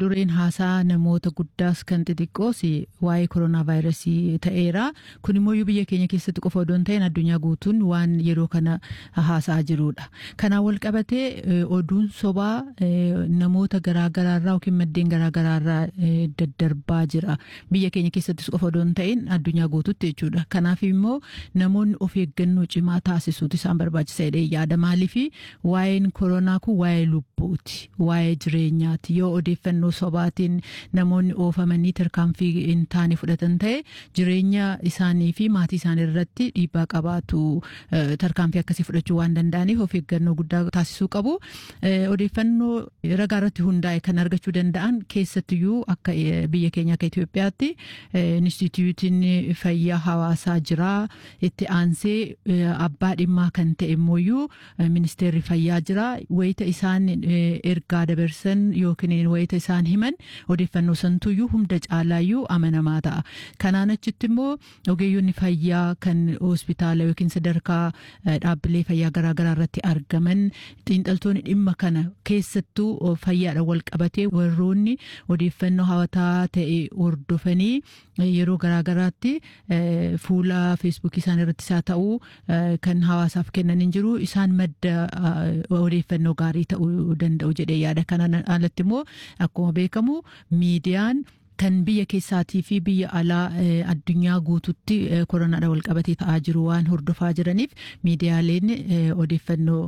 dureen haasaa namoota guddaas kan xixiqqoos waa'ee koronaa vaayirasii ta'eera. Kun immoo biyya keenya keessatti qofa odoo hin ta'in addunyaa guutuun waan yeroo kana haasaa jirudha. Kanaan wal qabatee oduun sobaa namoota garaagaraarraa yookiin maddeen garaagaraarraa daddarbaa jira. Biyya keenya keessattis qofa odoo hin ta'in addunyaa guututti jechuudha. Kanaaf immoo namoonni of eeggannoo cimaa taasisuutu isaan barbaachisa jedhee yaada. Maaliif waa'een koronaa kun waa'ee lubbuuti. Waa'ee jireenyaati. Yoo odeeffannoo sobaatiin namoonni oofamanii tarkaanfii hin taane fudhatan ta'e jireenya isaanii fi maatii isaanii irratti dhiibbaa qabaatu tarkaanfii akkasii fudhachuu waan danda'aniif of eeggannoo guddaa taasisuu qabu. Odeeffannoo ragaa irratti hundaa'e kan argachuu danda'an keessattiyyuu akka biyya keenya akka Itoophiyaatti Inistituutiin fayyaa hawaasaa jira. Itti aansee abbaa dhimmaa kan ta'e immoo ministeerri fayyaa jira. Wayita isaan ergaa dabarsan yookiin wayita isaan himan odeeffannoo santuyyuu hunda caalaayyuu amanamaa ta'a. Kanaan achitti immoo ogeeyyonni fayyaa kan hospitaala yookiin sadarkaa dhaabbilee fayyaa garaagaraa irratti argaman xiinxaltoonni dhimma kana keessattuu fayyaadhaan wal qabatee warroonni odeeffannoo hawataa ta'e hordofanii yeroo garaagaraatti fuula feesbuukii isaan irrattis haa ta'uu kan hawaasaaf kennan hin jiru isaan madda odeeffannoo gaarii ta'uu danda'u jedhee yaada. Kanaan alatti immoo akkuma beekamu miidiyaan kan biyya keessaatii fi biyya alaa addunyaa guututti koronaadhaan wal qabatee ta'aa jiru waan hordofaa jiraniif miidiyaaleen odeeffannoo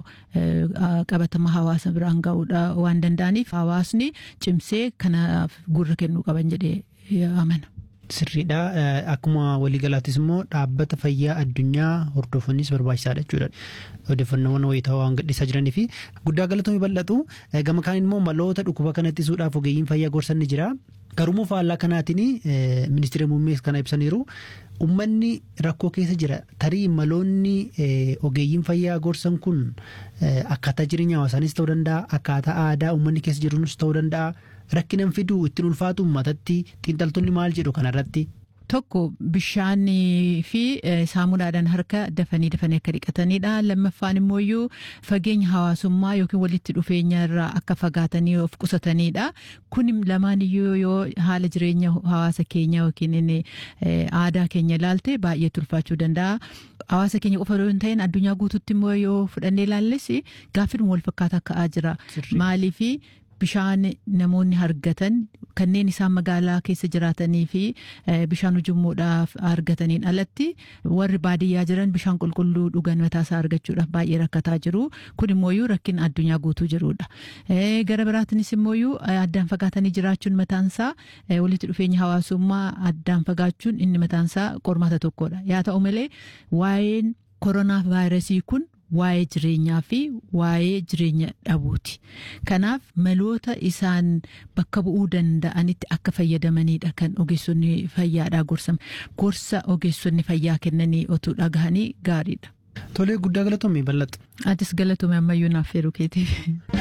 qabatama hawaasa biraan ga'uudha waan danda'aniif hawaasni cimsee kanaaf gurra kennuu qaban jedhee amana. Sirriidha. Akkuma waliigalaattis immoo dhaabbata fayyaa addunyaa hordofanis barbaachisaadha jechuudha. Odeeffannoowwan wayitaawaa waan gadhiisaa jiranii fi guddaa galatoomii bal'atu. Gama kaan immoo maloota dhukkuba kana ittisuudhaaf ogeeyyiin fayyaa gorsan ni jira. Garuu faallaa kanaatiin ministeera muummees kana ibsaniiru. Uummanni rakkoo keessa jira. Tarii maloonni ogeeyyiin fayyaa gorsan kun akkaataa jireenya hawaasaanis ta'uu danda'a. Akkaataa aadaa uummanni keessa jiruunis ta'uu danda'a. Rakkinan fiduu ittiin ulfaatu uummatatti xiinxaltoonni maal jedhu kanarratti. Tokko bishaanii fi saamunaadhaan harka dafanii dafanii akka dhiqatanidha. Lammaffaan immoo iyyuu fageenya hawaasummaa yookiin walitti dhufeenya irraa akka fagaatanii of qusatanidha. Kun lamaan iyyuu yoo haala jireenya hawaasa keenya yookiin aadaa keenya ilaalte baay'ee ulfaachuu danda'a. Hawaasa keenya qofa yoo hin ta'in addunyaa guutuutti immoo yoo fudhannee ilaalles gaaffiin wal fakkaataa ka'aa jira. Maaliifi bishaan namoonni argatan kanneen isaan magaalaa keessa jiraatanii fi bishaan ujummoodhaaf argataniin alatti warri baadiyyaa jiran bishaan qulqulluu dhugan mataasaa argachuudhaaf baay'ee rakkataa jiru. Kun immoo rakkin addunyaa guutuu jirudha. Gara biraatinis immoo addaan fagaatanii jiraachuun mataansaa walitti dhufeenya hawaasummaa addaan fagaachuun inni mataansaa qormaata tokkodha. Yaa ta'u malee waa'een koronaa vaayirasii kun waa'ee jireenyaa fi waa'ee jireenya dhabuuti. Kanaaf maloota isaan bakka bu'uu danda'anitti akka fayyadamanidha kan ogeessonni fayyaadhaa gorsan. Gorsa ogeessonni fayyaa kennanii otuu dhagahanii gaariidha. Tolee guddaa galatoomii bal'atu. Atis galatoomii ammayyuu naaf feeruu keetiif.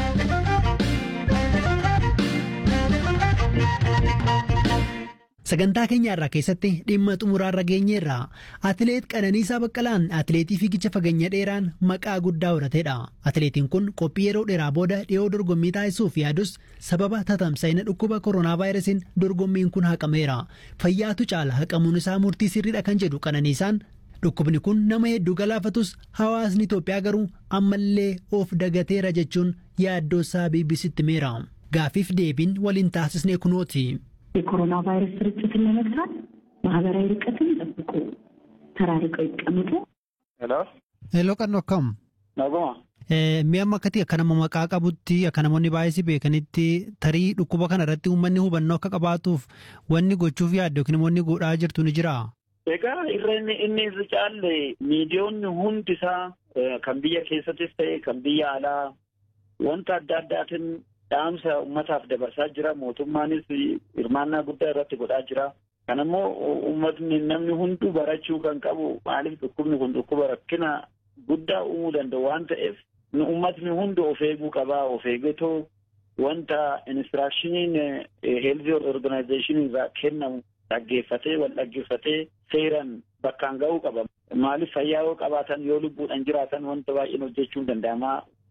Sagantaa keenya irraa keessatti dhimma xumuraarra geenyeerra atileet Qananiisaa Baqqalaan atileetii fiigicha fageenya dheeraan maqaa guddaa horatedha. Atileetiin kun qophii yeroo dheeraa booda dhiyoo dorgommii taasisuuf yaadus sababa tatamsa'ina dhukkuba koronaa vaayirasiin dorgommiin kun haqameera. Fayyaatu caala haqamuun isaa murtii sirriidha kan jedhu Qananiisaan dhukkubni kun nama hedduu galaafatus hawaasni Itoophiyaa garuu ammallee of dagateera jechuun yaaddoosaa BBCtti himeera. Gaafiif deebiin waliin taasisnee kunooti. የኮሮና ቫይረስ ስርጭትን ለመግታት ማህበራዊ ርቀትን ይጠብቁ፣ ተራርቀው ይቀመጡ። ሄሎ ሄሎ ቀን akkam naguma mi'a amma akkati akka nama maqaa qabutti akka namoonni baay'ee si beekanitti tarii dhukkuba kana irratti uummanni hubannoo akka qabaatuuf wanni gochuuf yaaddu yookiin immoo godhaa jirtu ni jira. egaa irra inni inni irra caalle miidiyoonni hundi isaa kan biyya keessattis ta'e kan biyya alaa wanta adda addaatiin dhaamsa ummataaf dabarsaa jira mootummaanis hirmaannaa guddaa irratti godhaa jira kan immoo uummatni namni hunduu barachuu kan qabu maaliif dhukkubni kun dhukkuba rakkina guddaa uumuu danda'u waan ta'eef nu uummatni hundi of eeguu qabaa of eeggatoo wanta inistiraakshiniin heelzii organaayizeeshinii irraa kennamu dhaggeeffatee wal dhaggeeffatee seeran bakkaan ga'uu qaba. Maaliif fayyaa yoo qabaatan yoo lubbuudhaan jiraatan wanta baay'een hojjechuun danda'ama.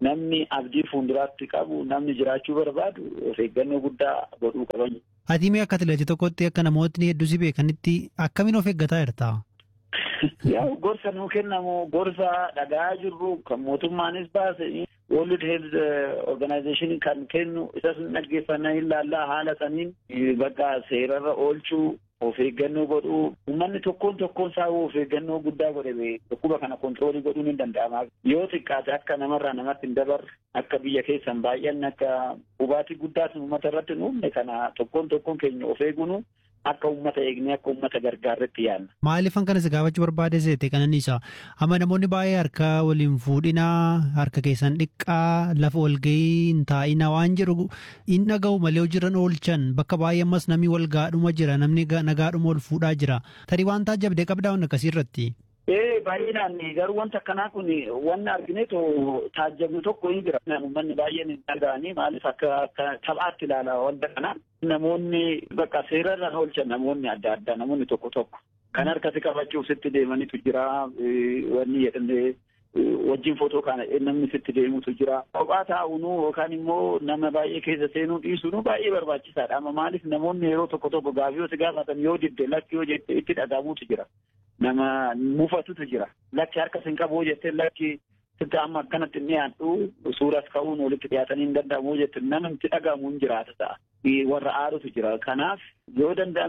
namni abdii fuulduraatti qabu namni jiraachuu barbaadu of eeggannoo guddaa godhuu qaban. Ati mee akka atileetii tokkotti akka namootni hedduu si beekanitti akkamiin of eeggataa jirta? Yaa gorsa nuu kennamu gorsa dhagaa jirru kan mootummaanis baase World Health Organization kan kennu isas dhaggeeffannaa ilaallaa haala saniin bakka seerarra oolchuu of eeggannoo godhuu uummanni tokkoon tokkoon isaa of eeggannoo guddaa godhe dhukkuba kana kontiroolii godhuun hin danda'ama. Yoo xiqqaate akka namarraa namatti hin dabarre akka biyya keessan baay'anne akka hubaatii guddaas uummata irratti hin uumne kana tokkoon tokkoon keenya of eeguun akka uummata eegnee akka uummata gargaarretti yaadna. Maaliifan kanas gaafachuu barbaade seete kananiisa amma namoonni baay'ee harka waliin fuudhinaa harka keessan dhiqqaa lafa walgahii hin taa'inaa waan jedhu hin dhaga'u malee hojiirran oolchan bakka baay'ee ammas namni wal gaadhuma jira namni nagaadhuma ol fuudhaa jira tarii waan taajabdee qabdaa waan akkasii irratti. Ee baay'inaan garuu wanta akkanaa kun wanni argineetu taajabnu tokko hin jira. Uummanni baay'een hin dhaga'anii maaliif akka akka taphaatti ilaala wanta kana. Namoonni bakka seerarra oolchan namoonni adda addaa namoonni tokko tokko kan harkatti qabachuuf sitti deemanitu jira wanni jedhamee wajjin footoo kana namni sitti deemutu jira. Kophaa taa'uunu yookaan immoo nama baay'ee keessa seenuu dhiisuun baay'ee barbaachisaadha. Amma maaliif namoonni yeroo tokko tokko gaafii yoo gaafatan yoo didde lakki yoo jette itti dhagahamuutu jira. Nama mufatutu jira. Lakki harka sin qabu jettee lakki sitti amma akkanatti hin dhiyaadhu suuras ka'uun walitti dhiyaatanii hin danda'amu jette nama itti dhagahamu hin jiraata ta'a. Warra aarutu jira. Kanaaf yoo danda'ame